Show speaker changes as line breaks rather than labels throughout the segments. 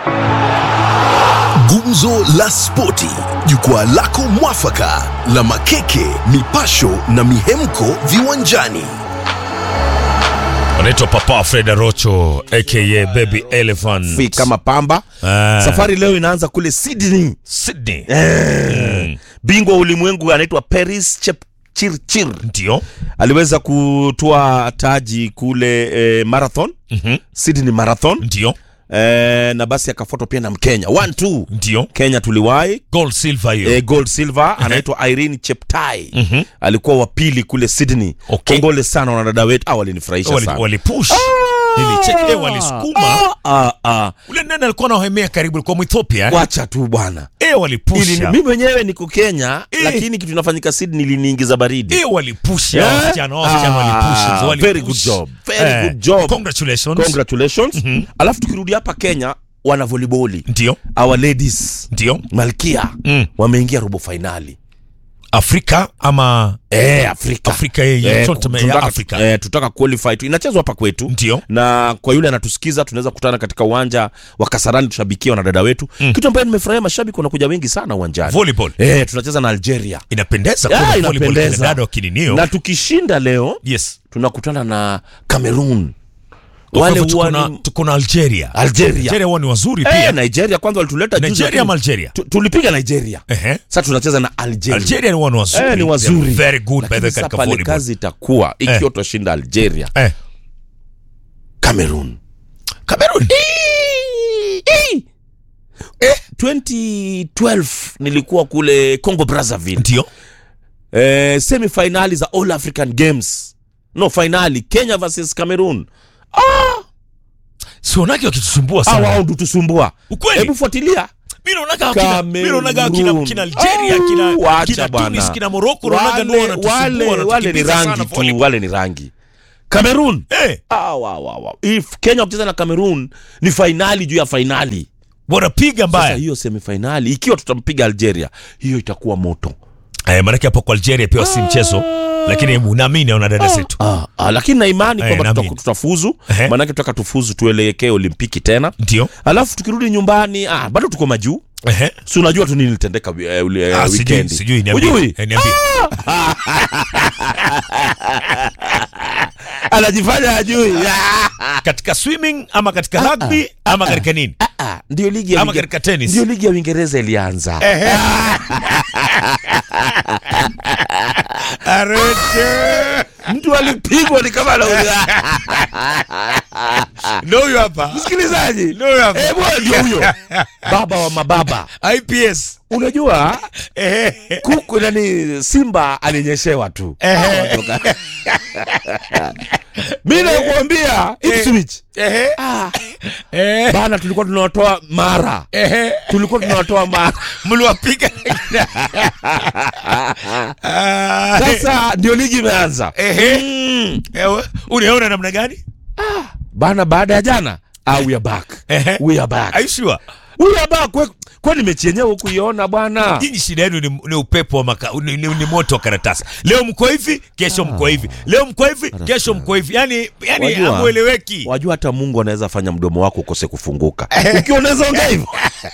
Gumzo la Spoti, jukwaa lako mwafaka la makeke, mipasho na mihemko viwanjani.
Anaitwa Papa Fred Arocho aka Baby Elephant.
Fi kama pamba.
Ah.
Safari leo inaanza kule Sydney.
Sydney.
Eh. Bingwa wa ulimwengu anaitwa Paris Chepchirchir
Ndio.
aliweza kutoa taji kule eh, marathon
Mhm.
Sydney Marathon
Ndio.
eh, na basi akafuatwa pia na Mkenya one two
Ndio.
Kenya tuliwahi
Gold silver hiyo.
eh, gold silver anaitwa Irene Cheptai
Mhm.
alikuwa wa pili kule Sydney.
Okay.
Kongole sana wanadada wetu, ah, walinifurahisha
Wali,
sana.
walipush. Nilicheck eh, walisukuma.
Ah, ah, ah.
Ule nani alikuwa anahemea karibu alikuwa Mwethiopia. eh?
Wacha tu bwana.
Eh,
Ili-
walipusha.
Mimi mwenyewe niko Kenya
Eh.
lakini kitu inafanyika Sydney iliniingiza baridi.
Eh, walipusha.
Eh?
Wasichana, wasichana
Ah,
walipusha. Walipush.
very good job. Very
Eh,
good job.
Congratulations.
Congratulations. Alafu tukirudi hapa Kenya wana volleyball.
Ndio.
Our ladies
Ndio.
Malkia
Mm.
wameingia robo finali.
Afrika ama
Eh, Afrika.
Afrika yenye
Eh,
tournament ya
tunataka-
Afrika.
Eh, tutaka qualify tu. Inachezwa hapa kwetu.
Ndio.
na kwa yule anatusikiza tunaweza kukutana katika uwanja wa Kasarani tushabikia wanadada wetu
Mm.
kitu ambayo nimefurahia mashabiki wanakuja wengi sana uwanjani
Volleyball.
eh, tunacheza na Algeria
Inapendeza
Ya,
kuona volleyball
inapendeza.
kina dada wa kininio.
na tukishinda leo
Yes.
tunakutana na Cameroon
Kwa
wale
hivyo tuko
huwa
na-
ni-
tuko na Algeria.
Algeria
Algeria huwa ni wazuri
eh,
pia.
Nigeria kwanza walituleta juzi,
Nigeria
lakini
ama Algeria?
tu- tulipiga Nigeria
Ehe.
sasa tunacheza na Algeria
Algeria huwa ni wazuri.
eh, ni
They are
wazuri
Very good by the
Lakini sasa
katika
pale
volleyball.
kazi itakuwa ikiwa tutashinda Algeria
Eh.
Cameroon
Cameroon.
eh, 2012 nilikuwa kule Congo Brazzaville
Ndio.
eh, semifinali za All African Games no finali Kenya versus Cameroon
Sionake wakitusumbua
ah, wao
sana.
ndo tusumbua
Ukweli.
hebu fuatilia
Mimi naonaga kina mimi naonaga kina
Cameroon.
kina Algeria,
Au,
kina
wacha
kina
bwana.
Tunis, kina Morocco naonaga ndio
wale,
wanatusumbua
wale, wale ni
wanatukimbiza sana
rangi tu
volleyball.
wale ni rangi Cameroon
Eh,
ah, wa, wa, wa. If Kenya wakicheza na Cameroon ni fainali juu ya fainali
wanapiga
sasa
mbaya.
hiyo semifinali ikiwa tutampiga Algeria hiyo itakuwa moto
Eh, maana hapo kwa Algeria pia si mchezo. Lakini naamini wana dada zetu.
ah, ah, lakini na imani
Eh,
kwamba
naamini.
tuta- tutafuzu
Ehe.
maanake tutaka tufuzu tuelekee olimpiki tena
Ndio.
alafu tukirudi nyumbani ah, bado tuko majuu
Ehe.
si unajua tu nini litendeka eh, ule, eh,
Ah, sijui
wikendi
sijui niambie.
Hujui?
Eh, niambie.
anajifanya ajui
Katika swimming ama katika rugby ama katika nini?
Ah, ndio ligi ya
Ama
Uinge-
katika tennis.
ndio ligi ya Uingereza ilianza mtu alipigwa ni kama anauliza
Ndio huyo hapa.
msikilizaji
Ndio huyo hapa.
eh bwana ndio huyo baba wa mababa
IPS.
unajua
Ehe.
kuku nani simba alinyeshewa tu
Ehe.
mi nakuambia Ipswich
Ehe.
ah,
Eh.
bana tulikuwa tunawatoa mara
Ehe.
tulikuwa tunawatoa mara
Mliwapiga. Ah,
sasa ndio ligi imeanza
Ehe.
Mm.
Ewe, unaona namna gani?
bana baada ya jana ah, we are back
Ehe.
we are back
Are you sure?
we are back Kwe- kwani mechi yenyewe hukuiona bwana
Nyinyi shida yenu ni, ni upepo wa maka, ni, ni, ni moto wa karatasi. Leo mko hivi, kesho mko hivi. Leo mko hivi, kesho mko hivi. Yaani yani
Wajua-
hamueleweki.
wajua hata mungu anaweza fanya mdomo wako ukose kufunguka ukiwa unaweza ongea hivyo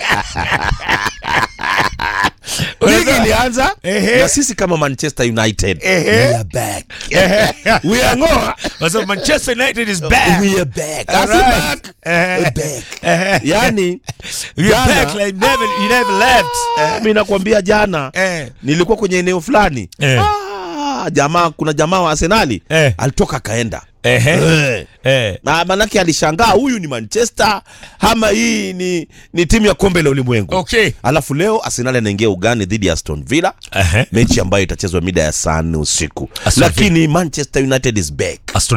ligi ilianza
Ehe.
na sisi kama manchester united
Ehe.
we are back we are ngoa
Kwa sababu Manchester United is back.
we are back
All
Asi
right.
back
Ehe.
we back
Ehe.
yani
You're
jana-
back like never, you never left. Eh.
mi nakwambia jana
Eh.
nilikuwa kwenye eneo fulani
Eh.
ah, jamaa kuna jamaa wa arsenali
Eh.
alitoka akaenda
Ehe.
Eh.
Eh.
Na manake alishangaa huyu ni manchester ama hii ni, ni timu ya kombe la ulimwengu
Okay.
alafu leo arsenal anaingia ugani dhidi ya aston villa
Ehe.
mechi ambayo itachezwa mida ya saa nne usiku
Aston Villa.
lakini manchester united is back
Aston